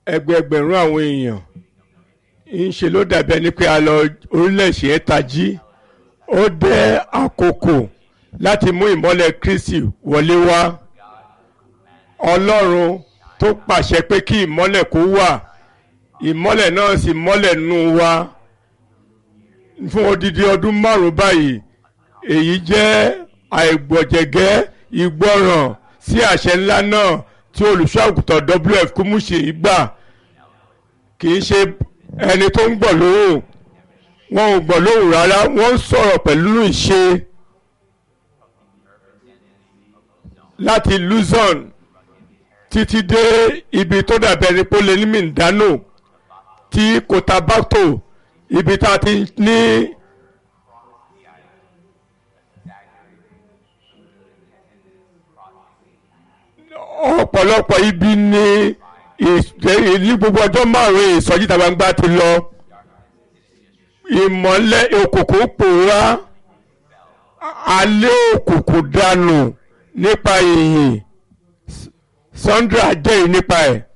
ẹgbẹẹgbẹ̀rún àwọn èèyàn ń ṣe ló dàbí ẹni pé a lọ orílẹ̀-èdè ẹ̀ tají ó dẹ́ àkókò láti mú ìmọ́lẹ̀ Kristi wọlé wá Ọlọ́run tó pàṣẹ pé kí ìmọ́lẹ̀ kó wà ìmọ́lẹ̀ náà sì mọ́lẹ̀ nù wá fún odidi ọdún márùn báyìí èyí jẹ́ àìgbọ̀jẹ̀gẹ́ ìgbọràn sí àṣẹ ńlá náà tí olùṣọ́ àgùntàn WF Kúmúṣì gbà kì í ṣe ẹni tó ń gbọ́ lóhùn wọn ò gbọ́ lóhùn rárá wọ́n ń sọ̀rọ̀ pẹ̀lú ìṣe láti Luzon títí dé ibi tó dàbẹ̀ ní pólé ní Mindano tí Cotabato ibi tá a ti ní. ọ̀pọ̀lọpọ̀ ibi ni ní gbogbo ọjọ́ márùn-ún ìsọjí ìta gbangba ti lọ ìmọ́lẹ̀ òkùnkùn pòórá alẹ́ òkùnkùn dànù nípa ìyìn Sandra jẹ́rìí nípa ẹ̀